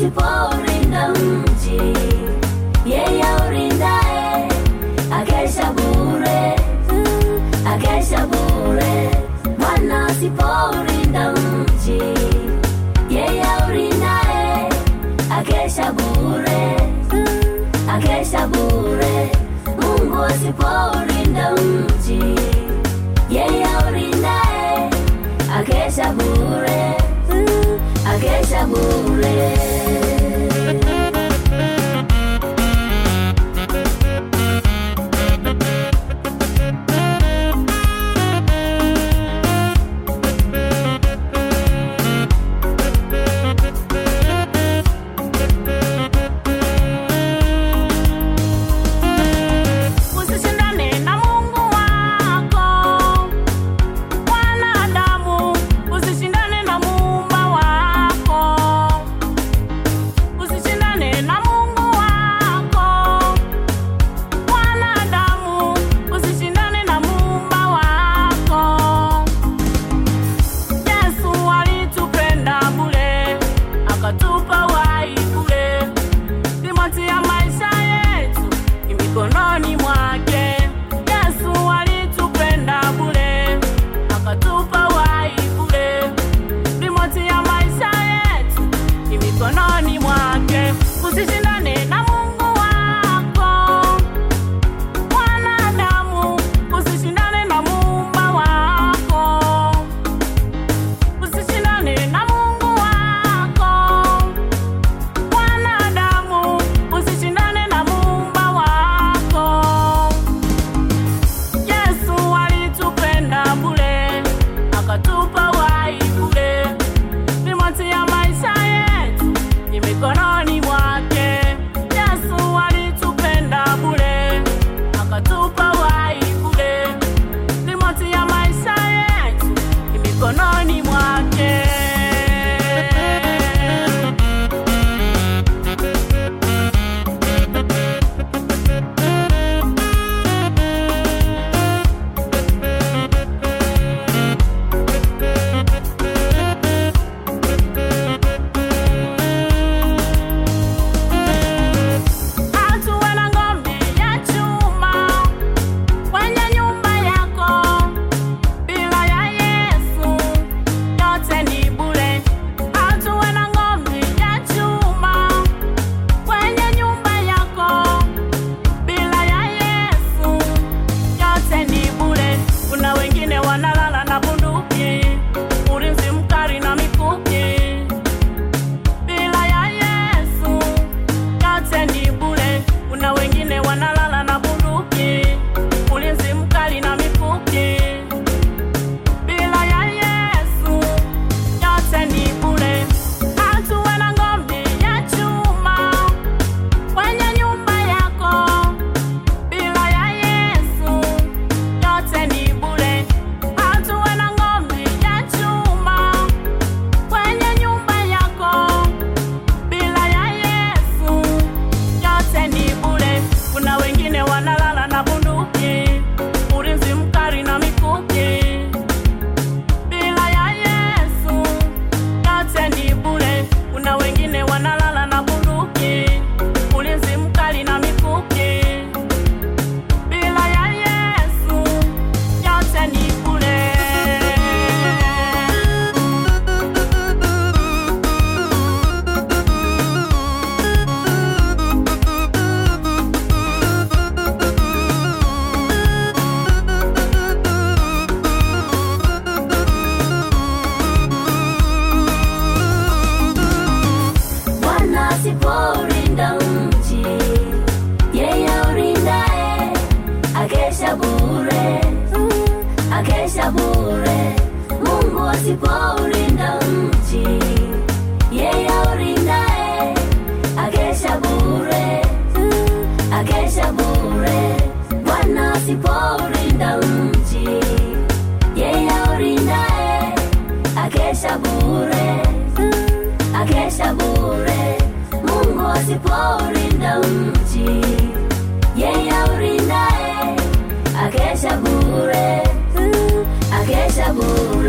asipourinda mji, yeye urindae akesha bure, akesha bure. Bwana asipourinda mji, yeye urindae akesha bure, akesha bure. Mungu asipourinda mji, yeye urindae akesha bure, akesha bure. Usishindane na Mungu wako. Mwanadamu, usishindane na Muumba wako. Usishindane na Mungu wako. Mwanadamu, usishindane na Muumba wako. Yesu alitupenda bure, akatupa uhai bure. Remote ya maisha yetu ni mikononi mwake. Yesu alitupenda bure, akatupa uhai bure. Remote ya maisha yetu ni mikononi mwake. Usishindane na Mungu wako. Mwanadamu, usishindane na Muumba wako. Usishindane na Mungu wako. Mwanadamu, usishindane na Muumba wako. Yesu alitupenda bure, akatupa uhai bure. Remote ya maisha yetu ni mikononi mwake. Yesu alitupenda bure, akatupa uhai bure. Remote ya maisha yetu ni mikononi mwake. Hatuwe na ngome ya chuma kwenye nyumba yako, bila ya Yesu yote ni bure. Hatuwe na ngome ya chuma kwenye nyumba yako, bila ya Yesu yote ni bure. Kuna wengine wanalala na bunduki, ulinzi mkali na mikuki bila ya Yesu yote ni bure. Kuna wengine wanalala na bunduki, ulinzi mkali na mikuki. Bila ya Yesu yote ni bure. Hatuwe na ngome ya chuma kwenye nyumba yako. Bila ya Yesu yote ni bure. Hatuwe na ngome ya chuma kwenye nyumba yako bila ya Yesu yote ni bure. Kuna wengine wanalala na bunduki, ulinzi mkali na mikuki. Bila ya Yesu yote ni bure. Kuna wengine wanalala na bunduki, ulinzi mkali na mikuki. Bila ya Yesu yote ni bure. Bwana asipourinda mji, yeye urindae akesha bure, akesha bure. Mungu asipourinda mji, yeye urindae akesha bure, akesha bure. Bwana asipourinda mji, yeye urindae akesha bure akesha bure. Mungu asipourinda mji, yeye urindae akesha bure, akesha bure.